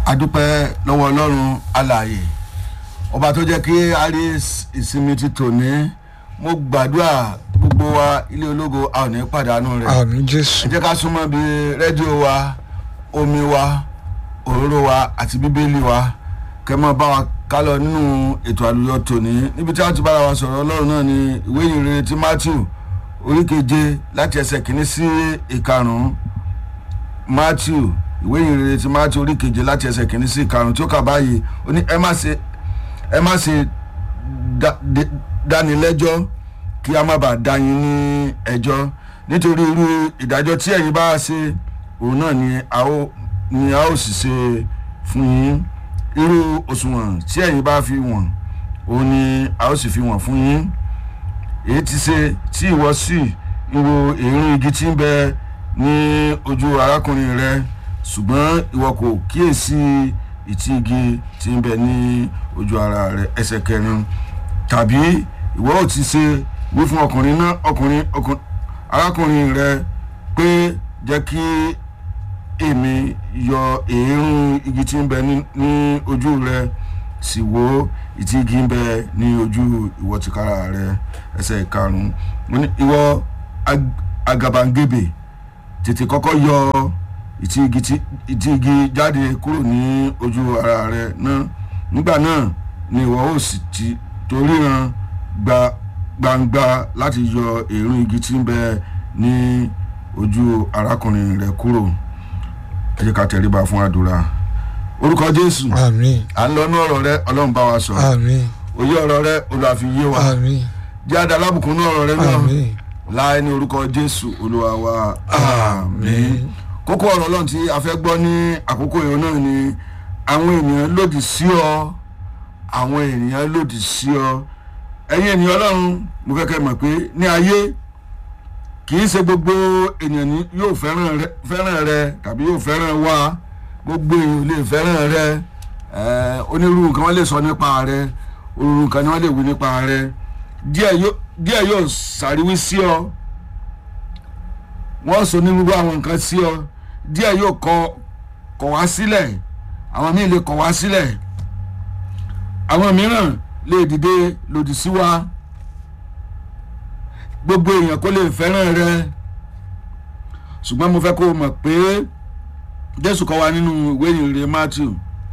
adúpẹ́ lọ́wọ́ ọlọ́run alààyè ọba tó jẹ́ kí a rí ìsinmi ti tòní mo gbàdúrà gbogbo wa ilé ológo a ò ní pàdánù rẹ̀ àmì jésù ẹ jẹ́ ká súnmọ́ bí rédíò wa omi wa òróró wa àti bíbélì wa kẹ́ mọ́ bá wa ká lọ nínú ètò àlùyọ tòní níbi tí a ti bára wa sọ̀rọ̀ ọlọ́run náà ni ìwé ìrere ti matthew orí keje láti ẹsẹ̀ kìíní sí ìkarùn-ún matthew ìwé ìrere ti matthew orí keje láti ẹsẹ̀ kìíní sí ìkarùn-ún tí ó kà báyìí ó ní ẹ má ṣe ẹ má ṣe dá- dé- dánilẹ́jọ́ kí a má bàa dá yín ní ẹjọ́ nítorí irú ìdájọ́ tí ẹ̀yin bá ṣe òun náà ni a ó ni a ó sì ṣe fún yín irú òṣùwọ̀n tí ẹ̀yin bá fi wọ̀n òun ni a ó sì fi wọ̀n fún yín èyí ti ṣe tí ìwọ sì ìwo èrún igi tí ń bẹ ní ojú arákùnrin rẹ ṣùgbọ́n ìwọ kò kíyèsí ìtì igi tí ń bẹ ní ojú ara rẹ ẹsẹ̀ kẹrin tàbí ìwọ ò ti ṣe wí fún ọkùnrin náà ọkùnrin ọkùnrin arákùnrin rẹ pé jẹ́ kí èmi yọ èérún igi tí ń bẹ ní ní ojú rẹ sì wo ìtì igi ń bẹ ní ojú ìwọ tìkára rẹ ẹsẹ̀ karùn-ún mo ní ìwọ ag- àgàbàǹgebè tètè kọ́kọ́ yọ ìtì igi tí- ìtì igi jáde kúrò ní ojú ara rẹ náà nígbà náà ni ìwọ ó sì ti torí ran gba gbangba láti yọ èérún igi tí ń bẹ ní ojú arákùnrin rẹ kúrò ẹ jẹ́ ká tẹríba fún àdúrà orúkọ jésù àmì à ń lọ ní ọ̀rọ̀ rẹ ọlọ́run bá wa sọ àmì òye ọ̀rọ̀ rẹ olùwàfíyé wa àmì jẹ́ àdá alábùkún ní ọ̀rọ̀ rẹ náà àmì láì ní orúkọ jésù olúwa wa àmín kókó ọ̀rọ̀ ọlọ́run tí a fẹ́ gbọ́ ní àkókò yìí náà ni àwọn ènìyàn lòdì sí ọ àwọn ènìyàn lòdì sí ọ ẹ̀yin ènìyàn ọlọ́run mo fẹ́ kẹ́ mọ̀ pé ní ayé kì í ṣe gbogbo ènìyàn ni yóò fẹ́ràn rẹ fẹ́ràn rẹ tàbí yóò fẹ́ràn wa gbogbo èèyàn ò lè fẹ́ràn rẹ ẹ̀ onírúurú nǹkan wọ́n lè sọ nípa rẹ onírúurú nǹkan ni wọ́n lè wí nípa rẹ díẹ̀ yóò díẹ̀ yóò ṣàríwí sí ọ wọ́n sọ onírúurú àwọn nǹkan sí ọ díẹ̀ yóò kọ kọ̀ wá sílẹ̀ àwọn míì lè kọ̀ wá sílẹ̀ àwọn mìíràn lè dìde lòdì sí wa gbogbo èèyàn kó lè fẹ́ràn rẹ ṣùgbọ́n mo fẹ́ kó o mọ̀ pé jésù kọ́ wa nínú ìwé ìrere matthew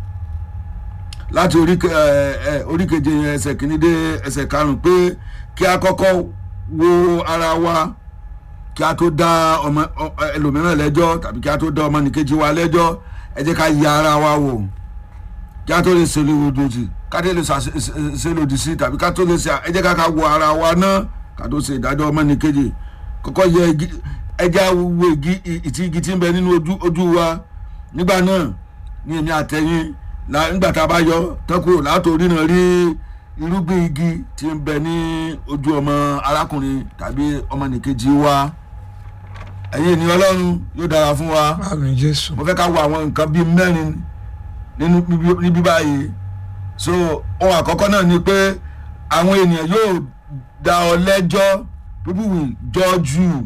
láti orí ke- ẹ, ẹ, orí keje yẹn ẹsẹ̀ kìíní dé ẹsẹ̀ karùn-ún pé kí a kọ́kọ́ wo ara wa kí a tó dá ọmọ ọ- ẹlòmíràn lẹ́jọ́ tàbí kí a tó dá ọmọnìkejì wa lẹ́jọ́ ẹ jẹ́ ká ya ara wa wò kí a tó lè ṣe lòdì ká tó lè ṣàṣe- ṣe- ṣe lòdì sí tàbí ká tó lè ṣe ẹ jẹ́ ká ká wo ara wa náà ká tó ṣe ìdájọ́ ọmọnìkejì kọ́kọ́ yẹ igi ẹ jẹ́ wo igi ì- ìtì igi tí ń bẹ nínú ojú ojú wa nígbà náà ní èmi àtẹ̀yìn la nígbà tá a bá yọ tọ́kù látòrí náà rí irúgbìn igi tí ń bẹ ní ojú ọmọ arákùnrin tàbí ọmọnìkejì wa ẹ̀yin ènìyàn ọlọ́run yóò dára fún wa àmì jésù mo fẹ́ ká wo àwọn nǹkan bíi mẹ́rin nínú níbí- níbí báyìí so ohun àkọ́kọ́ náà ni pé àwọn ènìyàn yóò dá ọ lẹ́jọ́ people will judge you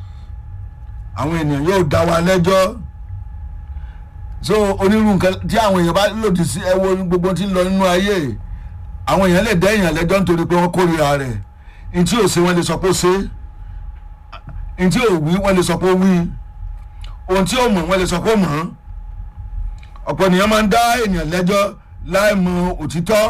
àwọn ènìyàn yóò dá wa lẹ́jọ́ so onírúurú nǹkan tí àwọn èèyàn bá lòdì sí ẹ wo gbogbo tí ń lọ nínú ayé àwọn èèyàn lè dá èèyàn lẹ́jọ́ nítorí pé wọ́n kórìíra rẹ̀ ní tí ò ṣe wọ́n lè sọ pé ó ṣe ní tí ò wí wọ́n lè sọ pé ó wí ohun tí ó mọ̀ wọ́n lè sọ pé ó mọ̀ ọ́n ọ̀pọ̀ ènìyàn máa ń dá ènìyàn lẹ́jọ́ láì mọ òtítọ́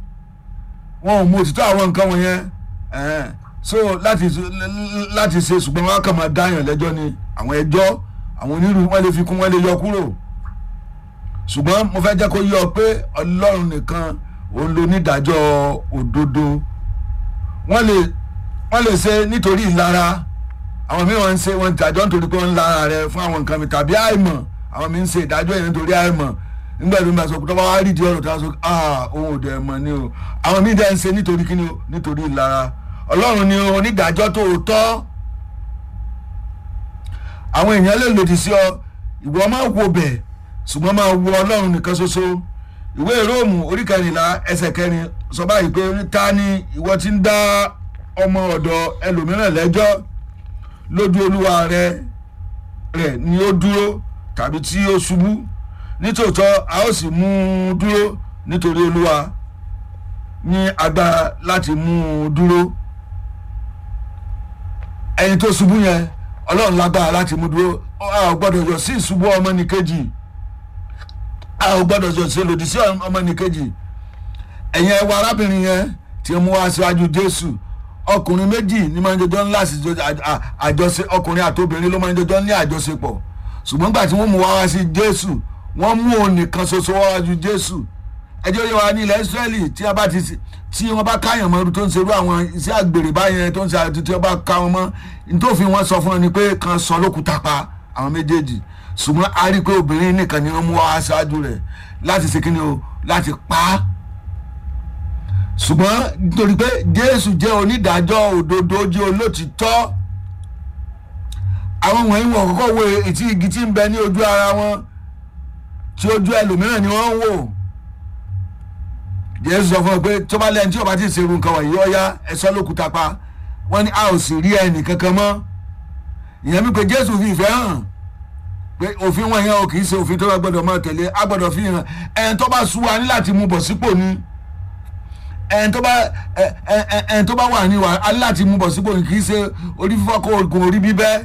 wọn ò mọ òtítọ́ àwọn nǹkan wọ̀nyẹn ẹ̀ẹ́n. so láti láti ṣe ṣùgbọ́n wọn á kàn máa dá èèyàn lẹ́jọ́ ni àwọn ẹjọ́ àwọn onírúurú wọn lè fi kún wọn lè yọ kúrò ṣùgbọ́n mo fẹ́ jẹ́ kó yọ pé ọlọ́run nìkan òun ló nídàájọ́ òdodo wọ́n lè wọ́n lè ṣe nítorí ìlara àwọn míì wọ́n ń ṣe wọ́n ń tàjọ́ nítorí pé wọ́n ń lára rẹ fún àwọn nǹkan mi tàbí àìmọ̀ àwọn míì ń ṣe ìdájọ́ yẹn nítorí àìmọ̀ nígbà tó ń bá sọ pé tọ́wọ́ wá rí di ọ̀rọ̀ tó wá sọ ah òun ò dẹ̀ mọ̀ ni o àwọn míì dẹ̀ ń ṣe nítorí kíni o nítorí ìlara ọlọ́run ni onídàájọ́ tó tọ́ àwọn èèyàn lè lòdì sí ọ ìwọ máa wo bẹ̀ ṣùgbọ́n máa wo ọlọ́run nìkan ṣoṣo ìwé róòmù orí kẹrìnlá ẹsẹ̀ kẹrin sọ báyìí pé ta ni ìwọ ti ń dá ọmọ ọ̀dọ̀ ẹlòmíràn lẹ́jọ́ lójú olúwa rẹ rẹ ni ó dúró tàbí tí ó ṣubú nítòótọ́ a ó sì mú un dúró nítorí olúwa ní agbára láti mú un dúró ẹni tó ṣubú yẹn ọlọ́run lágbára láti mú dúró a ò gbọ́dọ̀ yọ sí ìṣubú ọmọnìkejì a ò gbọ́dọ̀ yọ sí lòdì sí ọmọnìkejì ẹ̀yin ẹ̀wọ̀ arábìnrin yẹn tí mú wá síwájú jésù ọkùnrin méjì ní máa ń jọjọ́ ńlá sí àjọṣe ọkùnrin àtobìnrin ló máa ń jọjọ́ ní àjọṣepọ̀ ṣùgbọ́n gbà tí wọ́n mú wá wá sí jésù wọ́n mú òun nìkan ṣoṣo wá wájú jésù ẹjọ́ yẹ wá ní ilẹ̀ israẹli tí a bá ti tí wọ́n bá káyàn mọ́ tó ń ṣerú àwọn iṣẹ́ àgbèrè báyẹn tó ń ṣe àti tí wọ́n bá ká wọn mọ́ nítòfin wọn sọ fún wọn ni pé kan sọ lókùúta pa àwọn méjèèjì ṣùgbọ́n a rí i pé obìnrin nìkan ni wọ́n mú wá ṣáájú rẹ̀ láti ṣe kí ni o láti pa á ṣùgbọ́n nítorí pé jésù jẹ́ onídàájọ́ òdodo jẹ́ olótìtọ́ àwọn wọ̀nyí wọ̀ kọ́kọ́ wo etí igi tí ń bẹ ní ojú ara wọn tí ojú ẹlòmíràn ni wọ́n ń wò jésù sọ fún ọ pé tó bá lẹ́yìn tí o bá ti ṣerú nǹkan wọ̀nyí ọ̀ya ẹ̀sọ́ lókùúta pa wọ́n ní a ò sì rí ẹnì kankan mọ́ ìyẹn mi pé jésù fi ìfẹ́ hàn pé òfin wọn yẹn o kì í ṣe òfin tó bá gbọdọ̀ máa tẹ̀lé a gbọdọ̀ fi hàn ẹni tó bá sú wa ní láti mú bọ̀ sípò ni ẹni tó bá ẹni tó bá wà ní wa a ní láti mú bọ̀ sípò ni kì í ṣe orí fífọ́ kó oògùn orí bíbẹ́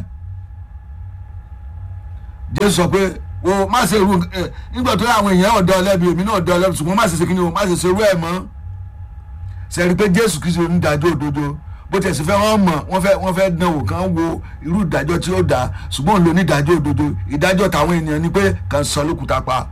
jésù sọ pé o má ṣe ru nígbà tó àwọn èèyàn ọ̀dọ́ ọlẹ́bi èmi náà ọ̀dọ́ ọlẹ́bi ṣùgbọ́n má ṣe ṣe kí ni o má ṣe ṣe irú ẹ̀ mọ́ sẹ́ni pé jésù kìí ṣe onídàájọ́ òdodo bó tẹ̀sí fẹ́ wọ́n mọ̀ wọ́n fẹ́ wọ́n fẹ́ dán wò kán wo irú ìdájọ́ tí ó dá ṣùgbọ́n òun ló nídàájọ́ òdodo ìdájọ́ tàwọn ènìyàn ni pé kàn sọ lókùúta pa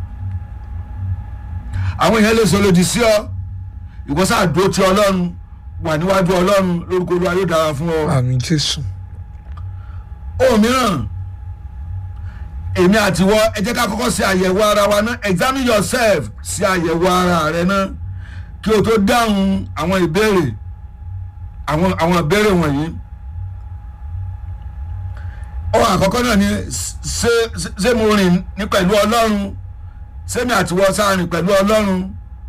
àwọn èèyàn lè sọ lòdì sí ọ ìwọ́sà àdó tí ọlọ́run wà níwájú ọlọ́run lórúkọ olúwa yóò dára fún ọ. àmì jésù. ohun mìíràn èmi àti wọ ẹ jẹ́ ká kọ́kọ́ ṣe àyẹ̀wò ara wa náà examine yourself ṣe àyẹ̀wò ara rẹ náà kí o tó dáhùn àwọn ìbéèrè àwọn àwọn ìbéèrè wọ̀nyí. ohun àkọ́kọ́ náà ni ṣé ṣé mo rìn ní pẹ̀lú ọlọ́run ṣé mi àti wọ sáà rìn pẹ̀lú ọlọ́run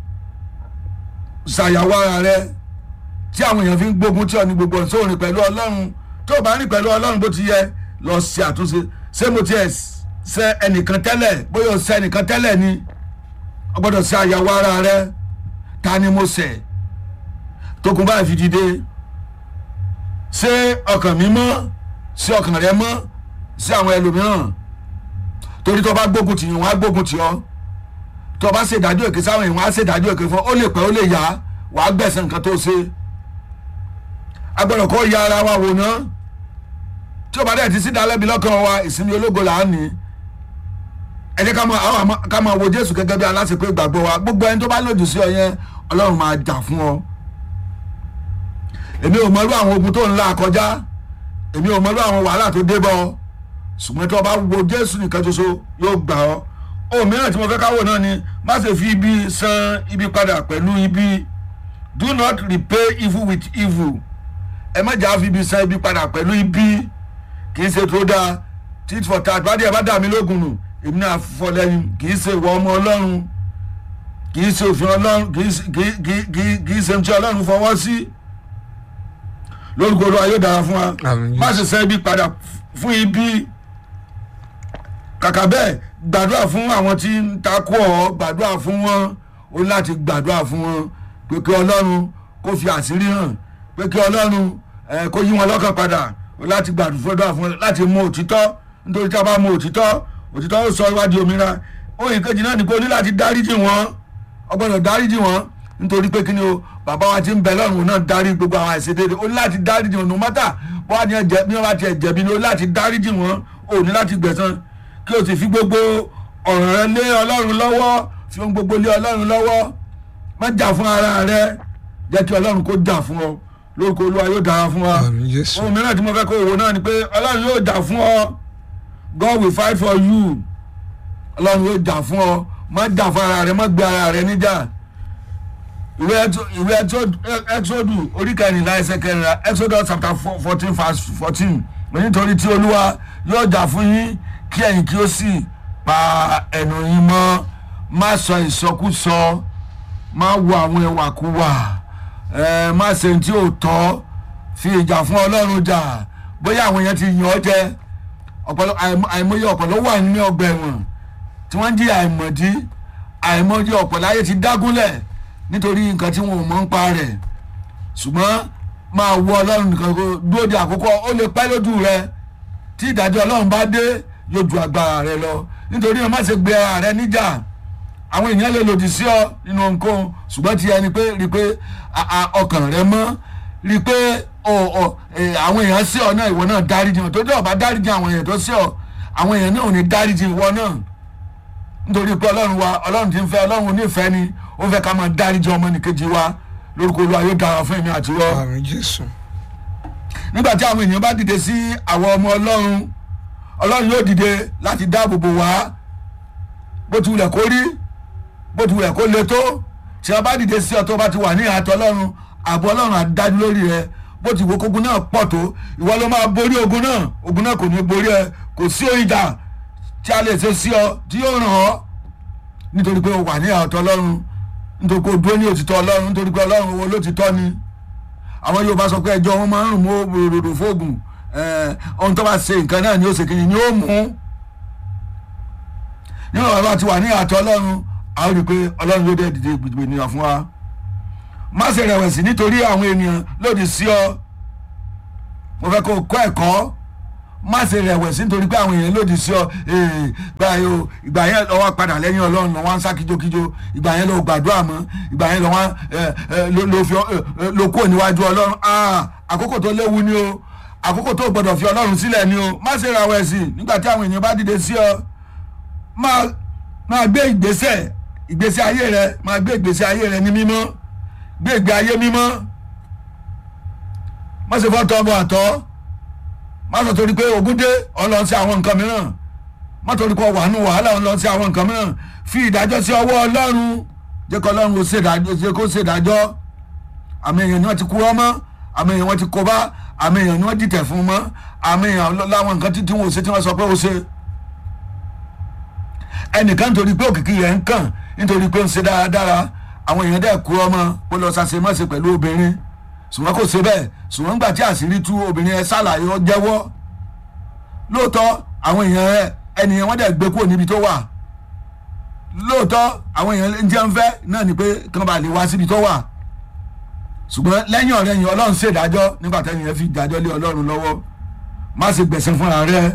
ṣàyàwó ara rẹ tí àwọn èèyàn fi ń gbógun tí ọ ní gbogbo ọ̀sán rìn pẹ̀lú ọlọ́run tó o bá rìn pẹ̀lú ọlọ́run bó ti yẹ lọ ṣe àtúnṣe ṣé mo tiẹ̀ ṣe ẹnìkan tẹ́lẹ̀ bóyá o ṣe ẹnìkan tẹ́lẹ̀ ni o gbọ́dọ̀ ṣe àyàwó ara rẹ ta ni mo ṣẹ̀ tókun báyìí fi dìde ṣé ọkàn mi mọ́ ṣé ọkàn rẹ mọ́ ṣé àwọn ẹlòmíràn torí tó bá gbógun tì yín wọn á gbógun tì ọ́ tó bá ṣe ìdájọ́ èké sáwọn èèyàn á ṣe ìdájọ́ èké fún ọ ó lè pẹ́ ó lè yá wàá gbẹ̀sẹ̀ nǹkan tó ṣe agbọ́dọ̀ kó ya ara wa wò ná tí o bá dẹ̀ ti sí ìdálẹ́bi lọ́kàn wa ìsinmi ológo là á ní ẹ jẹ́ ká máa àwọn ká máa wo Jésù gẹ́gẹ́ bí aláṣepé ìgbàgbọ́ wa gbogbo ẹni tó bá lòdì sí ọ yẹn Ọlọ́run máa jà fún ọ èmi ò mọ̀rú àwọn ogun tó ń là kọjá èmi ò mọ̀rú àwọn wàhálà tó dé bọ́ ṣùgbọ́n tí o bá wo Jésù nìkan ṣoṣo yóò gbà ọ́ ohun mìíràn tí mo fẹ́ káwọ́ náà ni má ṣe fi ibi san ibi padà pẹ̀lú ibi do not repay evil with evil ẹ má jà fi ibi san ibi padà pẹ̀lú ibi kì í ṣe tó dáa tit for tat bá díẹ̀ bá dà mí lógun nù èmi náà fọ lẹ́yìn kì í ṣe ìwọ ọmọ ọlọ́run kì í ṣe òfin ọlọ́run kì í ṣe ohun tí ọlọ́run fọwọ́ sí lórúkọ olúwa yóò dára fún wa má ṣe san ibi padà fún ibi kàkà bẹ́ẹ̀ gbàdúrà fún àwọn tí ń takò ọ gbàdúrà fún wọn o ní láti gbàdúrà fún wọn pé kí ọlọ́run kó fi àṣírí hàn pé kí ọlọ́run kó yí wọn lọ́kàn padà o láti gbàdúrà fún wọn láti mọ òtítọ́ nítorí tí a bá mọ òtítọ́ òtítọ́ ó sọ ìwádìí òmìnira òyìn kejì náà ni pé o ní láti dáríjì wọn o gbọ́dọ̀ dáríjì wọn nítorí pé kí ni o bàbá wa ti ń bẹ lọ́run náà dárí gbogbo àwọn àìṣedéédé o ní láti dáríjì wọn no matter bọ́wá ni wọ́n bá tiẹ̀ jẹ̀bi ni o ní láti dáríjì wọn o ní láti gbẹ̀san kí o sì fi gbogbo ọ̀ràn rẹ lé ọlọ́run lọ́wọ́ fi ohun gbogbo lé ọlọ́run lọ́wọ́ má jà fún ara rẹ jẹ́ kí ọlọ́run kó jà fún ọ lórúkọ olúwa yóò dára fún wa ohun mìíràn tí mo fẹ́ kó wò náà ni pé ọlọ́run yóò jà fún ọ God will fight for you ọlọ́run yóò jà fún ọ má jà fún ara rẹ má gbé ara rẹ níjà ìwé exodus orí kẹrìnlá ẹsẹ̀ kẹrìnlá exodus chapter fourteen verse fourteen nítorí tí olúwa yóò jà fún yín kí ẹ̀yin kí ó sì pa ẹnu yín mọ́ má sọ ìsọkúsọ má wo àwọn ìwàkuwà ẹ má ṣe tí ò tọ́ fi ìjà fún ọlọ́run jà bóyá àwọn yẹn ti yàn ọ́ jẹ àìmọye ọ̀pọ̀lọ́ wà nínú ọgbà ẹ̀wọ̀n tí wọ́n ń jí àìmọ̀dí àìmọ̀dí ọ̀pọ̀ láyé ti dágúnlẹ̀ nítorí nǹkan tí wọn ò mọ̀ ń pa rẹ̀ ṣùgbọ́n máa wọ ọlọ́run nìkan kó dúró de àkókò ó lè pẹ́ lójú rẹ tí ìdájọ́ ọlọ́run bá dé yóò ju agbára rẹ lọ nítorí náà má ṣe gbé ara rẹ níjà àwọn èèyàn lè lòdì sí ọ nínú ohunkóhun ṣùgbọ́n ti ẹni pé rí i pé a- a- ọkàn rẹ mọ́ rí i pé ọ- ọ- eh, àwọn èèyàn sí ọ náà ìwọ náà dáríjì wọn tó dé ọba dáríjì àwọn èèyàn tó sí ọ àwọn èèyàn náà ò ní dáríjì ìwọ náà nítorí pé ọlọ́run wa ọlọ́run ti ń fẹ́ ọlọ́run onífẹ́ ni ó fẹ́ ká máa dáríjì ọmọnìkejì wa lórúkọ olúwa yóò dára fún èmi àti wọ́ àmì jésù nígbà tí àwọn èèyàn bá dìde sí àwọn ọmọ ọlọ́run ọlọ́run yóò dìde láti dáàbò bò wá bó ti wulẹ̀ kó rí bó ti wulẹ̀ kó le tó tí wọ́n bá dìde sí ọ tó bá ti wà ní àtọ́ ọlọ́run ààbò ọlọ́run àdájú lórí rẹ bó ti wo kógun náà pọ̀ tó ìwọ ló máa borí ogun náà ogun náà kò ní borí ẹ kò sí ìjà tí a lè ṣe sí ọ tí yóò ràn ọ́ nítorí pé o wà ní àtọ́ ọlọ́run nítorí pé o dúró ní òtítọ́ ọlọ́run nítorí pé ọlọ́run owó lótìtọ́ ni àwọn yorùbá sọ pé ẹjọ́ wọn máa ń rùn mọ́ òròdò fóògùn ohun tó bá ṣe nǹkan náà ni ó ṣe kìíní ni ó mú nínú ọ̀rọ̀ àti wà ní àtọ́ ọlọ́run a ó rí i pé ọlọ́run yóò dé dìde gbìgbì ènìyàn fún wa má ṣe rẹ̀wẹ̀sì nítorí àwọn ènìyàn lòdì sí ọ mo fẹ́ kó o kọ́ ẹ̀kọ́ má ṣe rẹ̀wẹ̀sì nítorí pé àwọn èèyàn lòdì sí ọ ee, ìgbà yẹn o- ìgbà yẹn lọ wá padà lẹ́yìn ọlọ́run lọ wá ń sá kíjokíjo ìgbà yẹn lọ gbàdúrà mọ́ ìgbà yẹn lọ wá ẹ, ẹ, ló- ló fi ọ- ẹ, ẹ, ló kúrò níwájú ọlọ́run Ah, àkókò tó léwu ni o àkókò tó gbọdọ̀ fi ọlọ́run sílẹ̀ ni o má ṣe rẹ̀wẹ̀sì nígbà tí àwọn èèyàn bá dìde sí ọ máa máa gbé ìgbésẹ̀ ìgbésẹ̀ ayé rẹ máa gbé ìgbésẹ̀ ayé rẹ ní mímọ́ gbé ìgbé ayé mímọ́ má ṣe fọ́ tọ́ ọmọ àtọ́ má sọ torí pé ogun dé ọlọ́run sí àwọn nǹkan mìíràn má torí pé wàánu wàhálà ọlọ́run sí àwọn nǹkan mìíràn fi ìdájọ́ sí ọwọ́ ọlọ́run jẹ́ kó ọlọ́run ó ṣèdájọ́ jẹ́ kó ṣèdájọ́ àmì èèyàn ni wọ́n ti kú ọmọ àmì èèyàn wọ́n ti kó bá àmì èèyàn ni wọ́n dìtẹ̀ fún mọ́ àmì èèyàn láwọn nǹkan títí wọn ò ṣe tí wọ́n sọ pé ó ṣe ẹnìkan nítorí pé òkìkí rẹ̀ ń kàn nítorí pé ó ń ṣe dáradára àwọn èèyàn dẹ̀ kú ọmọ ó lọ ṣàṣe mọ́ṣe pẹ̀lú obìnrin ṣùgbọ́n kò ṣe bẹ́ẹ̀ ṣùgbọ́n nígbà tí àṣírí tú obìnrin ẹ ṣàlàyé ọ jẹ́wọ́ lóòótọ́ àwọn èèyàn ẹ ẹnìyàn wọ́n dẹ̀ gbé kúrò níbi tó wà lóòótọ́ àwọn èèyàn ń jẹun fẹ́ náà ni pé kán bá lè wá síbi tó wà ṣùgbọ́n lẹ́yìn ọ̀rẹ́ yìí ọlọ́run ṣèdájọ́ nígbà tẹ́yìn ẹ fi dájọ́ lé ọlọ́run lọ́wọ́ má ṣe gbẹ̀sẹ̀ fúnra rẹ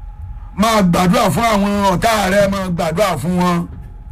máa gbàdúrà fún àwọn ọ̀tá rẹ máa gbàdúrà fún wọn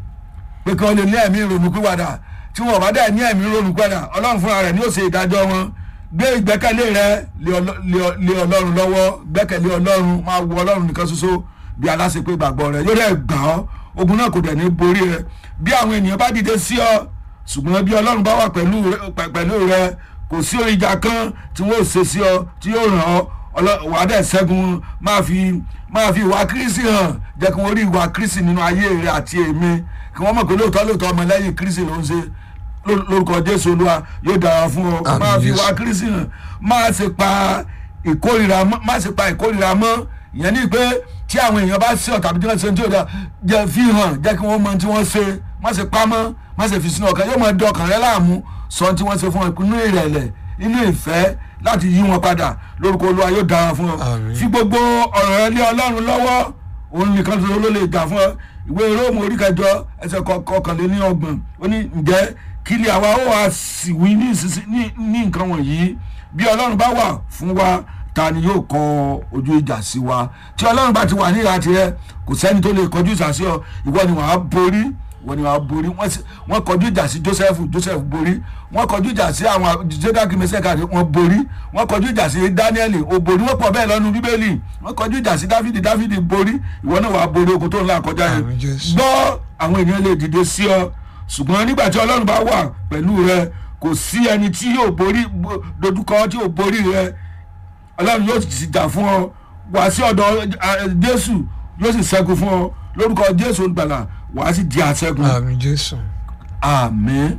pé kí wọ́n lè ní ẹ̀mí ìrònú pìwàdà tí wọn bá dẹ̀ ní ẹ̀mí ìrònú pìwàdà ọlọ́run fúnra rẹ̀ ni ó ṣe ìdájọ́ wọn gbé ìgbẹ́kẹ̀lé rẹ lé ọlọ́- lé ọ- lé ọlọ́run lọ́wọ́ gbẹ́kẹ̀lé ọlọ́run máa wo ọlọ́run nìkan ṣoṣo bí aláṣepé ìgbàgbọ́ rẹ yóò dẹ̀ gbà ọ́ ogun náà kò dẹ̀ ní borí rẹ bí àwọn ènìyàn bá dìde sí ọ ṣùgbọ́n bí ọlọ́run bá wà pẹ̀lú rẹ- pẹ̀- pẹ̀lú rẹ kò sí ìjà kan tí wọ́n ò ṣe sí ọ tí yóò ràn ọ́ ọlọ́- wàá dẹ̀ ṣẹ́gun máa fi máa fi ìwà kírísì hàn jẹ́ kí wọ́n rí ìwà kírísì nínú ayé rẹ àti èmi kí wọ́n mọ̀ pé lóòótọ́ lóòótọ́ ọmọ lẹ́yìn kírísì ló ń ṣe ló- lórúkọ jésù olúwa yóò dára fún ọ Àmín, máa fi ìwà Jésù. kírísì hàn máa ṣe pa ìkórìíra mọ́ máa ṣe pa ìkórìíra mọ́ ìyẹn ní pé tí àwọn èèyàn bá ṣe ọ̀tàbí tí wọ́n ṣe tí ó dá jẹ́ fi hàn jẹ́ kí wọ́n mọ tí wọ́n ṣe má ṣe pamọ́ má ṣe fi sínú ọkàn yóò máa dọkàn rẹ láàmú sọ tí wọ́n ṣe fún ọ inú ìrẹ̀lẹ̀ inú ìfẹ́ láti yí wọn padà lórúkọ olúwa yóò dára fún ọ Àmín. fi gbogbo ọ̀rọ̀ rẹ lé ọlọ́run lọ́wọ́ òun nìkan tó ló lè gbà fún ọ ìwé róòmù orí kẹjọ ẹsẹ̀ kọ- kọkànléní ọgbọ̀n ó ní ǹjẹ́ kí ni àwa ó wá sì wí ní ìsinsin- ní- ní nǹkan wọ̀nyí bí ọlọ́run bá wà fún wa ta ni yóò kọ ojú ìjà sí wa tí ọlọ́run bá ti wà ní ìhà tirẹ̀ kò sẹ́ni tó lè kọjú ìjà sí ọ ìwọ ni wàá borí ìwọ ni wàá borí wọ́n sì- wọ́n kọjú ìjà sí joseph joseph borí wọ́n kọjú ìjà sí àwọn jẹ́dàkì mẹ́sẹ̀ká wọ́n borí wọ́n kọjú ìjà sí daniel ó borí wọ́n pọ̀ bẹ́ẹ̀ lọ́nu bíbélì wọ́n kọjú ìjà sí dáfídì dáfídì borí ìwọ náà wàá borí ogun tó ń là kọjá yẹn Àmín, Jésù. gbọ́ àwọn èèyàn lè dìde sí ọ ṣùgbọ́n nígbà tí ọlọ́run bá wà pẹ̀lú rẹ kò sí ẹni tí yóò borí bo- dojúkọ tí yóò borí rẹ ọlọ́run yóò sì jà fún ọ wá sí ọ̀dọ̀ eh, jésù yóò sì ṣẹ́gun fún ọ lórúkọ jésù olùgbàlà wàá sì di àṣẹ́gun àmì jésù àmín.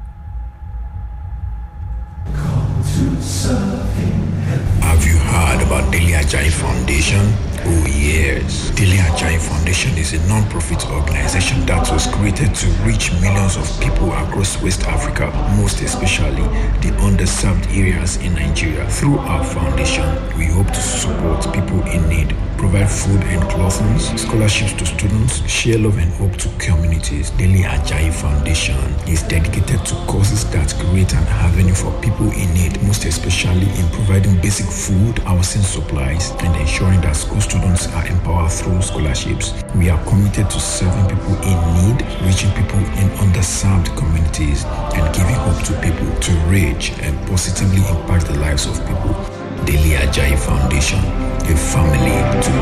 Have you heard about Daily Ajay Foundation? Oh yes. Daily Ajay Foundation is a non-profit organization that will was created to reach millions of people across West Africa, most especially the underserved areas in Nigeria. Through our foundation, we hope to support people in need, provide food and clothing, scholarships to students, share love and hope to communities. Daily Ajayi Foundation is dedicated to causes that create an avenue for people in need, most especially in providing basic food, housing supplies, and ensuring that school students are empowered through scholarships. We are committed to serving people in need, reaching people in underserved communities, and giving hope to people to reach and positively impact the lives of people. Daily Ajayi Foundation, a family to